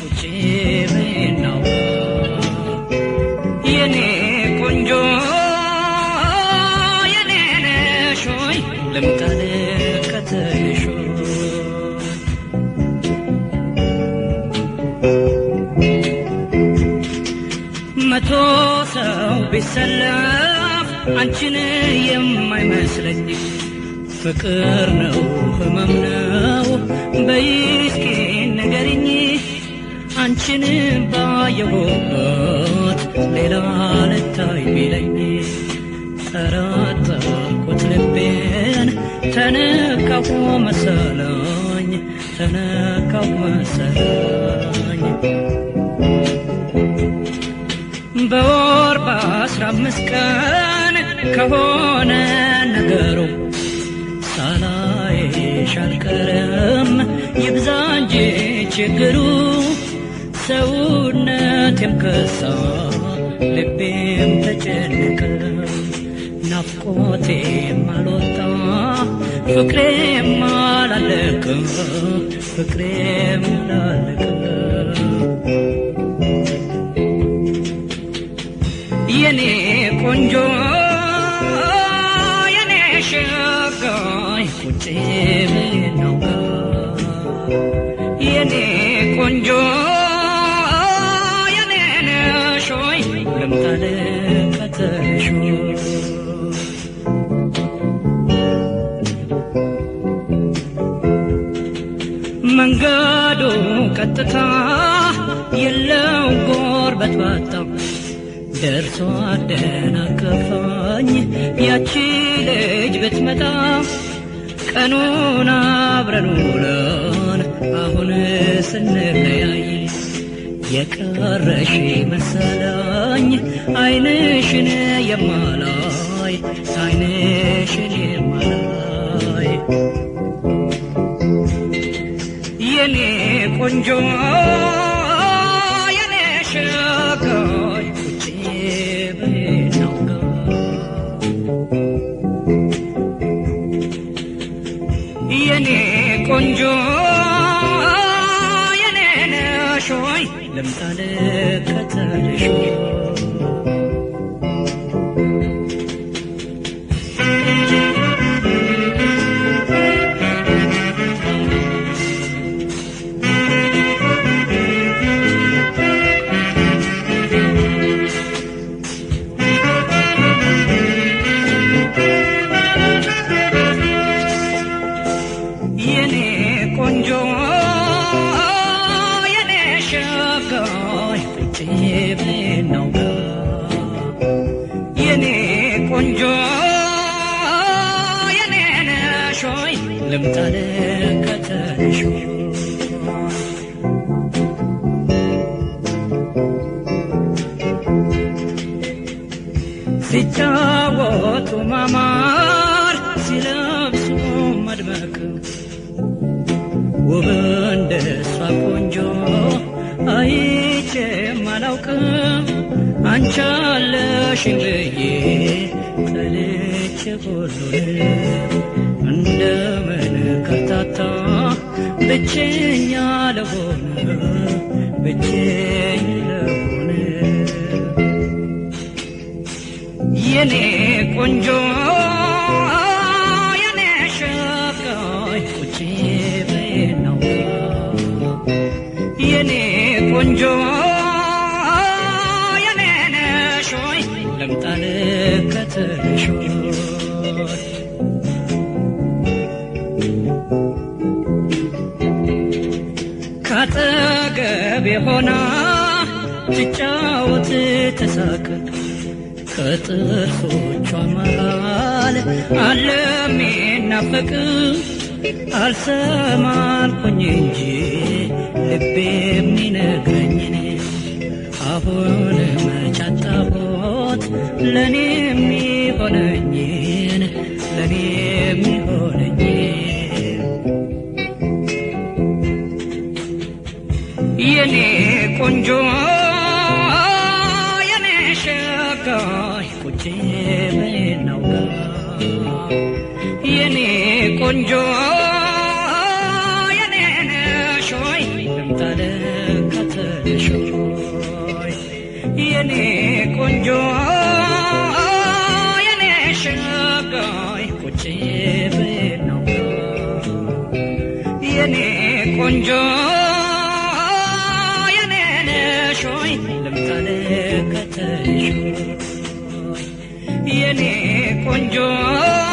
ቁጭ ብናው የኔ ቆንጆ የኔ ነሽ ሆይ ልምጣ ልከተልሽ ሆይ መቶ ሰው ቢሰለፍ አንቺን የማይመስለኝ ፍቅር ነው ህመም ነው በይስኪ ንገሪኝ አንቺን ባየሁበት ሌላ ልታይ ቢለኝ ጠረጠርኩት ልቤን ተነካሁ መሰለኝ ተነካሁ መሰለኝ በወር በአስራ አምስት ቀን ከሆነ ነገሩ ሳላይሽ አልቀረም ይብዛ እንጂ ችግሩ ሰውነቴም ከሳ ልቤም ተጨነቀ ናፍቆቴም አልወጣ ፍቅሬም አላለቀ ፍቅሬም አላለቀ የኔ ቆንጆ የኔ ሸጋይ ቁጭ ነው የኔ ቆንጆ የኔ ነሾይ ልምጣ ልከተልሽ መንገዱ ቀጥታ የለው ጎርበት ባጣው ደርሶ አደናቀፋኝ ያቺ ልጅ ብትመጣ ቀኑን አብረን ውለን አሁን ስንለያይ የቀረሽ መሰለኝ አይንሽን የማላይ አይንሽን የማላይ የኔ ቆንጆ የኔ ሸጋይ ቁጭ በናው የኔ ቆንጆ የኔ ነሾይ ልምጣ ልከተልሽ የኔ ቆንጆ የኔ ሸጋይ ቁጭ ብናው የኔ ቆንጆ የኔ ነሾይ ልምጣ ልከተልሽ ሲጫወቱ ማማር ሲለብሱ መድመቅ ውብ እንደሷ ቆንጆ አይቼም አላውቅም አንቺ አለሽኝ ብዬ ጠልቼ ሁሉን እንደምን ከርታታ ብቸኛ ለሆነ ብቸኛ ለሆነ የኔ ቆንጆ የኔ ሸጋይ ቁጭ በናው የኔ ቆንጆ የኔ ነሾይ ልምጣ ልከተልሽ ካጠገቤ ሆና ትጫወት ተሳቅ ከጥርሶቿ መሃል አለሚናፈቅ አልሰማልኩኝ እንጂ ልቤ የሚነግረኝን አሁን መቻጣቦት ለእኔ የሚሆነኝን ለእኔ የሚሆነኝን የኔ ቆንጆ የኔ ሸጋይ ቁጭ በናው የኔ ቆንጆ የኔ ነሾይ ልምጣ ልከተልሽ ከተሽ ሆይ የኔ ቆንጆ የኔ ሸጋይ ቁጭ ብናው የኔ ቆንጆ የኔ ነሽ ሆይ ልምጣ ልከተልሽ ሆይ የኔ ቆንጆ